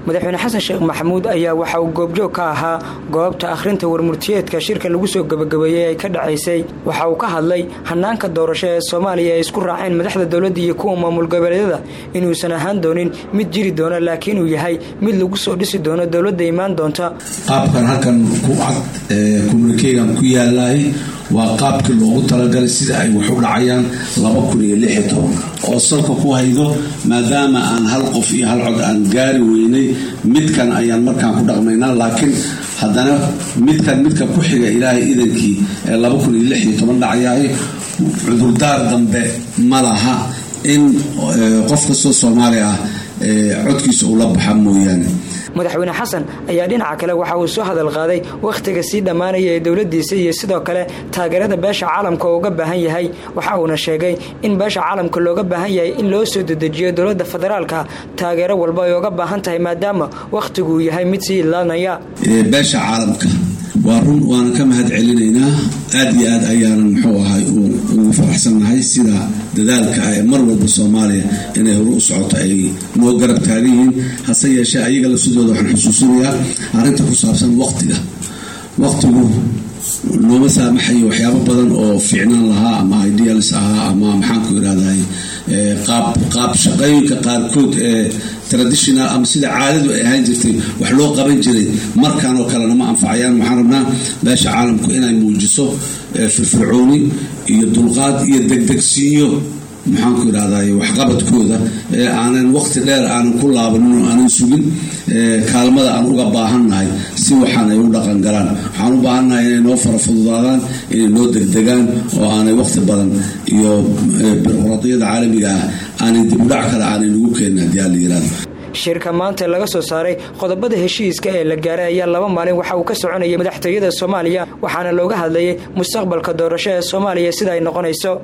madaxweyne xasan sheekh maxamuud ayaa waxa uu goobjoog ka ahaa goobta akhrinta warmurtiyeedka shirka lagu soo gebagabeeyey ay ka dhacaysay waxa uu ka hadlay hanaanka doorasho ee soomaaliya ay isku raaceen madaxda dowladda iyo kuwa maamul goboleedyada inuusan ahaan doonin mid jiri doona laakiin uu yahay mid lagu soo dhisi doono dowladda imaan doonta qaabkan halkan ku cad communikegan ku yaalaay waa qaabkii loogu talagalay sida ay wax u dhacayaan oo salka ku haydo maadaama aan hal qof iyo hal cod aan gaari weynay midkan ayaan markaan ku dhaqmaynaa laakiin haddana midkan midka ku xiga ilaahay idankii ee dhacayahay cudurdaar dambe ma laha in qof kastoo soomaali ah codkiisa ula baxa mooyaane madaxweyne xasan ayaa dhinaca kale waxa uu soo hadal qaaday wakhtiga sii dhammaanaya ee dowladdiisa iyo sidoo kale taageerada beesha caalamka oo uga baahan yahay waxa uuna sheegay in beesha caalamka looga baahan yahay in loo soo dedejiyo dowladda federaalka taageero walba ay uga baahan tahay maadaama wakhtiguu yahay mid sii ilaanaya beesha caalamka waa run waana ka mahad celinaynaa aad iyo aad ayaanan muxuu ahay ugu faraxsannahay sida dadaalka ah ee mar walba soomaaliya inay horu u socoto ay noo garab taagan yihiin hase yeeshee ayaga lafsidooda waxaan xusuusinayaa arrinta ku saabsan waqtiga waqtigu nooma saamaxayo waxyaabo badan oo fiicnaan lahaa ama ideals ahaa ama maxaanku irahday qaab shaqooyinka qaarkood ee traditional ama sida caadadu ay ahaan jirtay wax loo qaban jiray markan oo kalena ma anfacayaan waxaan rabnaa beesha caalamku inay muujiso firfircooni iyo dulqaad iyo degdegsiinyo maxaanku irahday waxqabadkooda ee aanan waqti dheer aanan ku laabanin oo aanan sugin kaalmada aan uga baahannahay si waxaan ay u dhaqan galaan waxaan u baahannahay inay noo fara fududaadaan inay noo degdegaan oo aanay waqti badan iyo biroqraadiyada caalamiga ah aanay dibudhac kale aanay nagu keenin haddii aan la yirahdo shirka maanta laga soo saaray qodobada heshiiska ee la gaaray ayaa laba maalin waxa uu ka soconayay madaxtooyada soomaaliya waxaana looga hadlayay mustaqbalka doorasho ee soomaaliya sida ay noqonayso